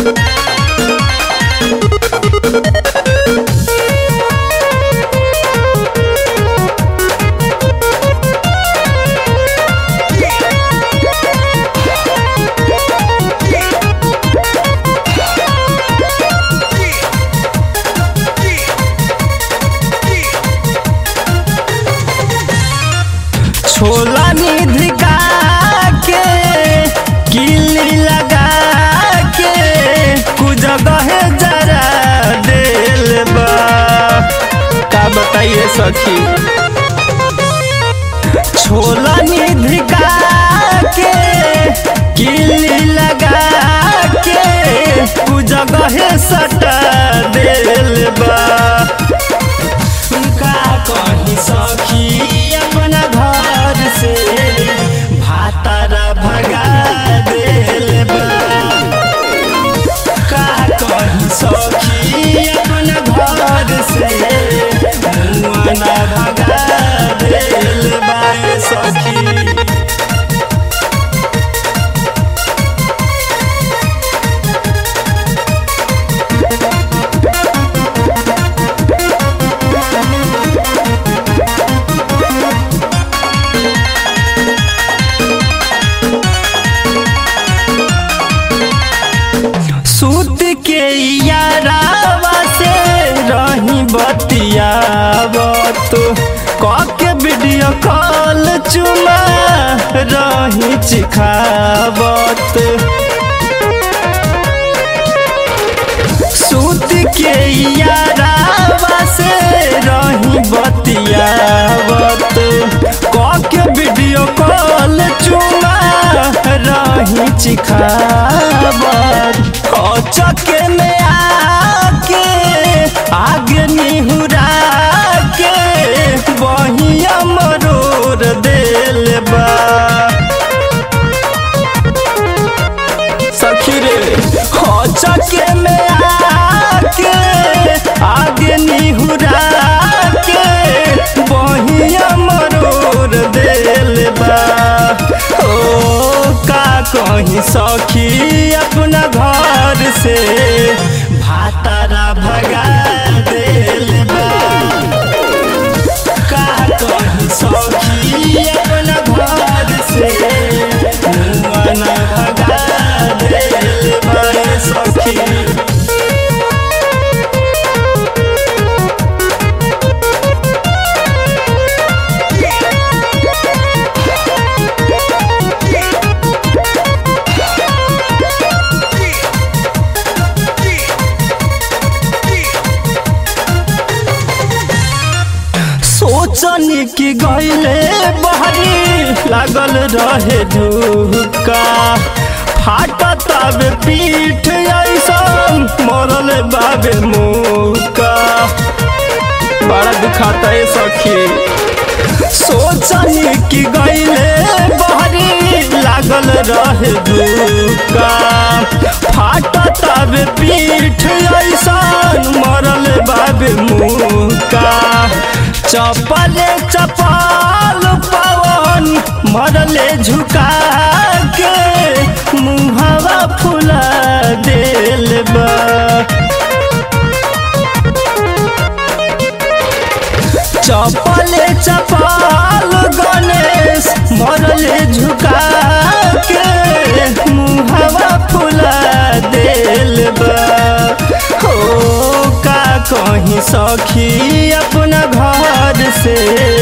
छोला निधि का के किली लगा के कुजगह जरा दिल बा का बताइए सखी छोला निधि का के किली लगा के कुजगह सटा दिल बा का कही सखी अपना घर से भातारा भगा दिल बा का कही सखी अपना घर से मुआना भगा दिल बा सखी सूत के यारावा से रही बतियावत कके वीडियो कॉल चुमा रही चिखावत सूत के यारावा से रही बतियावत कके वीडियो कॉल चुमा रही चिखावत चके में आके आगे निहुरा के बहिया मरोर दिल बा सखी रे चके में आके आगे निहुरा के बहिया मरोर दिल बा ओ का कहीं सखी अपना घर से भातारा भगा दिल बा का कहीं सखी अपना घर से मुआना भगा दिल बा सखी सोचनी कि गईले बहरी लागल रहे धुका फाटत आबे पीठ ऐसन मरल बाबे मुका बड़ा दुखाता है सखी सोचनी कि गईले बहरी लागल रहे धुका फाटत आबे पीठ ऐसन मरल बाबे मुका चपले चपल पवन मरले झुका के मुहवा फुला दिल बा चपले चपल गणेश मरले झुका के मुहवा फुला दिल बा हो का कहीं सखी अपना घर से